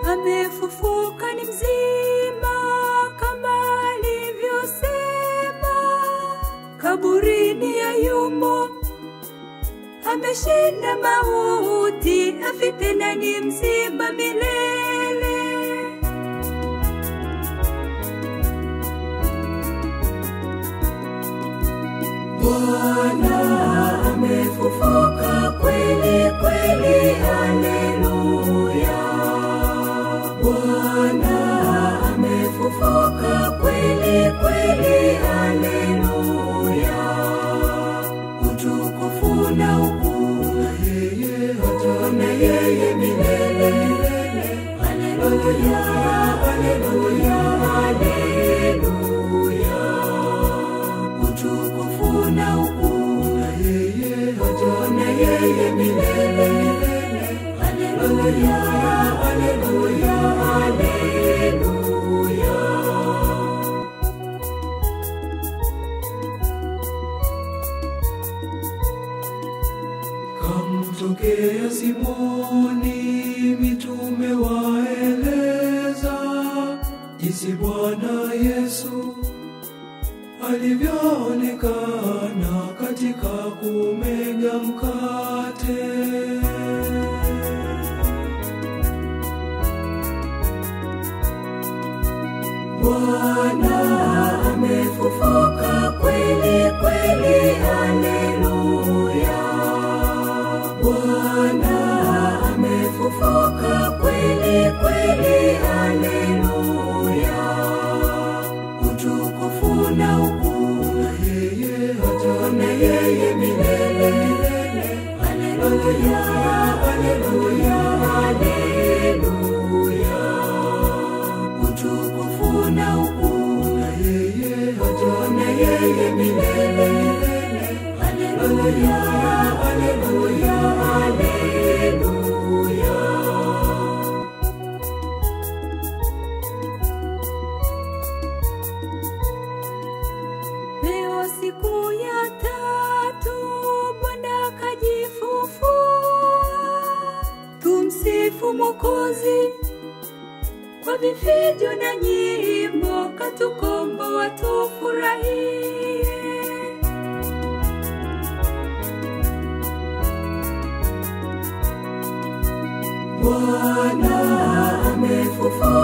amefufuka ni mzima kama alivyosema, kaburini hayumo, ameshinda mauti, afi tena ni mzima milele. Bwana amefufuka kweli kweli, haleluya. Bwana amefufuka kweli kweli, haleluya. Utukufu na ukuu na yeye hata na yeye milele milele, haleluya, haleluya, haleluya utukufu na ukuu na yeye hata na yeye milele milele. Haleluya, haleluya, haleluya. Kamtokea Simoni, mitume waeleza jinsi Bwana Yesu alivyoonekana katika kumega mkate. Bwana amefufuka kweli kweli, haleluya. Bwana amefufuka kweli kweli, haleluya. Utukufu na ukuu na yeye hata na yeye milele milele. Haleluya, haleluya, haleluya utukufu na ukuu na yeye hata na yeye milele milele. Haleluya, haleluya, haleluya. Leo siku ya tatu Bwana kajifufua, tumsifu Mwokozi kwa vifijo na nyimbo, katukomboa tufurahie. Bwana amefufuka